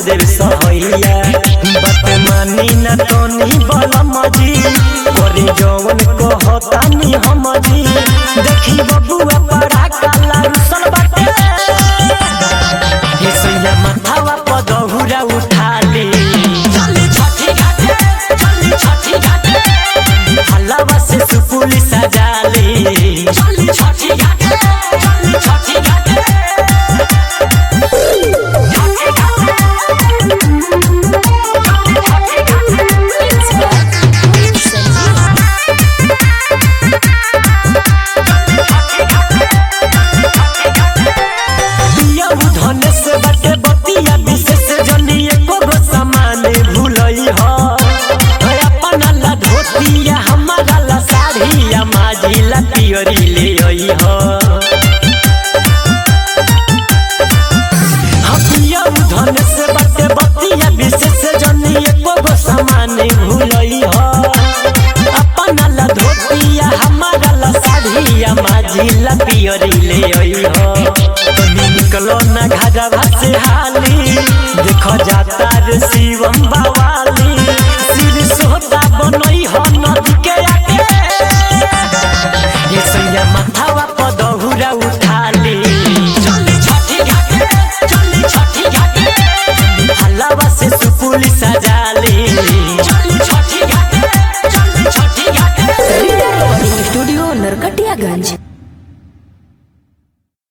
देव सहैया बात मानी न तोनी बलम जी करे जवन कहतानी हम जी देखी बबुआ पड़ा काला रुसल बाटे हे सैया माथावा पदहुरा उठा ले चली छठी घाटे चली छठी घाटे हलवा से सुपुली सजा ले चली छठी घाटे चली छठी घाटे बियाहु धने से बाटे बतिया विशेष जनी एको गो सामान भूलई ह है अपना ला धोतिया हमारा ला साड़िया माजी ला पियरी ले आई ह हबियाहु धने से बाटे बतिया विशेष जनी एको गो सामान भूलई ह अपना ला धोतिया हमारा ला साड़िया माजी ला पियरी ले आई ह कभी निकलो ना घाघा से हाली देखो जाता रे शिवम बावाली सिर सोता बनई हो नदी के आगे ये सैया माथावा पदहुरा उठा ले चली छठी घाटे चली छठी घाटे हलवा से सुपुली सजा ले चली छठी घाटे चली छठी घाटे रिया रिकॉर्डिंग स्टूडियो नरकटियागंज